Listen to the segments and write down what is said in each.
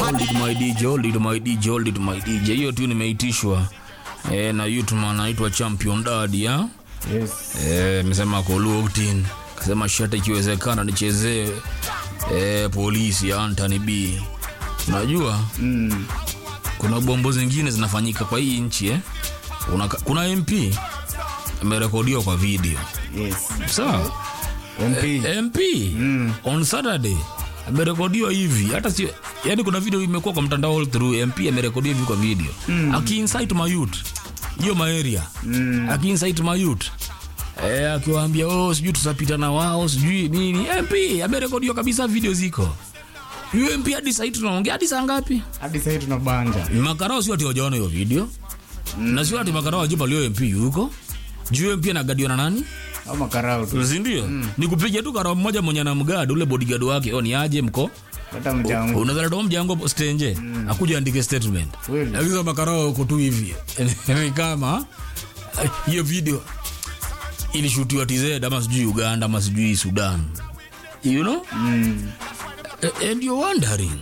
Hold it my DJ, hold it my DJ, hold it my DJ. Hiyo tu nimeitishwa eh, na YouTube anaitwa Champion Daddy ya Yes. eh, amesema Koluotin kasema shata ikiwezekana nichezee eh, polisi ya Anthony B. Unajua Mm. kuna bombo zingine zinafanyika kwa hii nchi eh. Kuna, kuna MP amerekodiwa kwa video Yes. sawa MP. MP on Saturday amerekodiwa hivi, hata sio yani, kuna video imekuwa kwa mtandao all through. MP amerekodiwa hivi kwa video mm. akiincite my youth hiyo maeria mm. akiincite my youth eh, akiwaambia oh, sijui tutapita na wao sijui nini. MP amerekodiwa kabisa, video ziko hiyo. MP hadi sasa tunaongea hadi saa ngapi? Hadi sasa tunabanja. Makarao sio ati wajaona hiyo video mm. na sio ati makarao wajipa leo MP yuko juu MP anagadiwa na nani? Au makarao tu. sindio mm. ni kupiga tu karao mmoja mwenye na mgadi ule bodyguard wake ni aje mko Hata mjangu. unaweza toa mjango stenje mm. akuja andike statement Kweli. akiza makarao uko tu hivi ni kama eh, hiyo video ilishutiwa TZ ama sijui Uganda ama sijui Sudan you know Mm. A- and you're wondering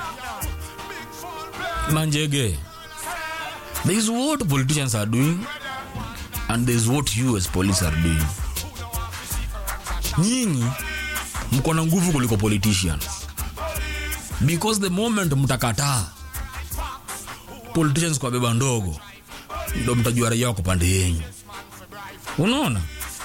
manjege there is what politicians are doing and there is what you as police are doing nyinyi mko na nguvu kuliko politicians because the moment mtakataa politicians kwa beba ndogo ndo mtajua raia wako pande yenyu unaona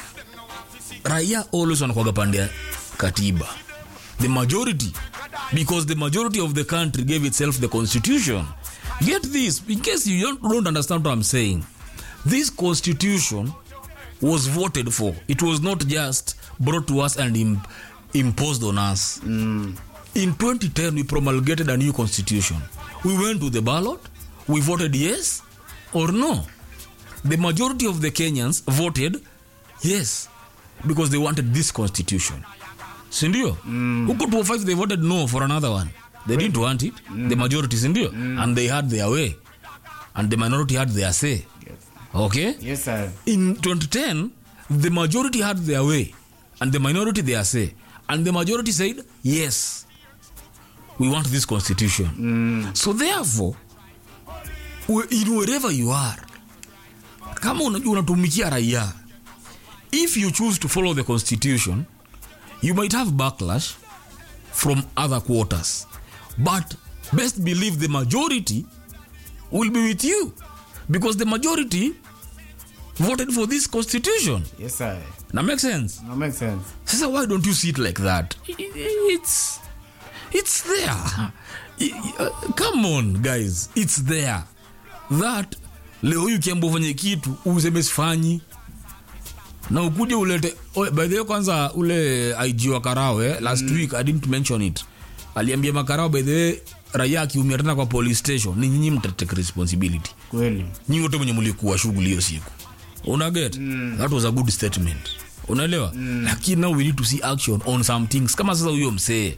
raia always wanakwaga pande ya katiba the majority because the majority of the country gave itself the constitution get this in case you don't, don't understand what i'm saying this constitution was voted for it was not just brought to us and im imposed on us Mm. in 2010 we promulgated a new constitution we went to the ballot we voted yes or no the majority of the kenyans voted yes because they wanted this constitution sindio mm. huko 205 they voted no for another one they didn't want it the majority sindio and they had their way and the minority had their say Yes. okay Yes, sir. in 2010 the majority had their way and the minority their say and the majority said yes we want this constitution Mm. so therefore we- in wherever you are kama unajua unatumikia raia if you choose to follow the constitution you might have backlash from other quarters but best believe the majority will be with you because the majority voted for this constitution Yes, sir. na make sense No make sense. sasa why don't you see it like that I- I- it's it's there I- I- uh, come on guys it's there that leo hii ukiamba ufanye kitu useme sifanyi na ukuje ulete oh, by the way kwanza ule IG wa Karawe last week I didn't mention it aliambia makarao by the way raia akiumia tena kwa police station ni nyinyi mtatake responsibility Kweli. nyinyi wote mwenye mlikuwa shughuli hiyo siku una get mm. that was a good statement unaelewa mm. lakini now we need to see action on some things kama sasa huyo msee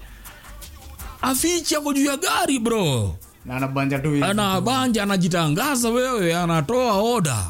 afichi ako juu ya gari bro Na anabanja tu hivi. ana banja anajitangaza wewe anatoa oda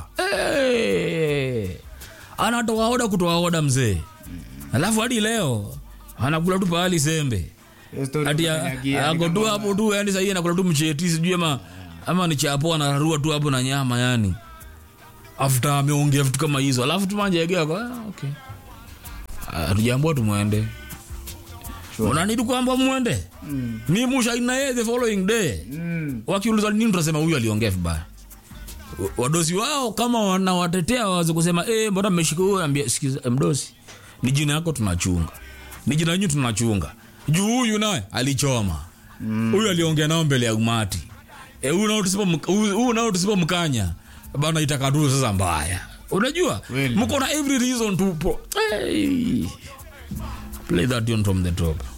hey. anatoa oda kutoa oda mzee alafu hadi leo anakula tu pahali sembe Hiyo story ati kukanyagia, ako ni tu kama- hapo tu yani sahii anakula tu mcheti sijui ama ama ni chapo anararua tu hapo na nyama yani after ameongea vitu kama hizo alafu tumanjegea kwa ah, okay hatujambua tumwende Sure. unanidi kwamba mwende Mm. ni mushaina ye the following day Mm. wakiuliza nini tutasema huyu aliongea vibaya W- wadosi wao kama wanawatetea wawaze kusema eh, mbona mmeshika huyo ambia sikiza mdosi ni jina yako tunachunga ni jina yenyu tunachunga juu huyu naye alichoma huyu aliongea nao mbele ya umati Eh, huyu nao tusipo- huyu huyu nao tusipomkanya bana itakatu sasa mbaya unajua Kweli. mko na every reason to pro- hey. play that tune from the top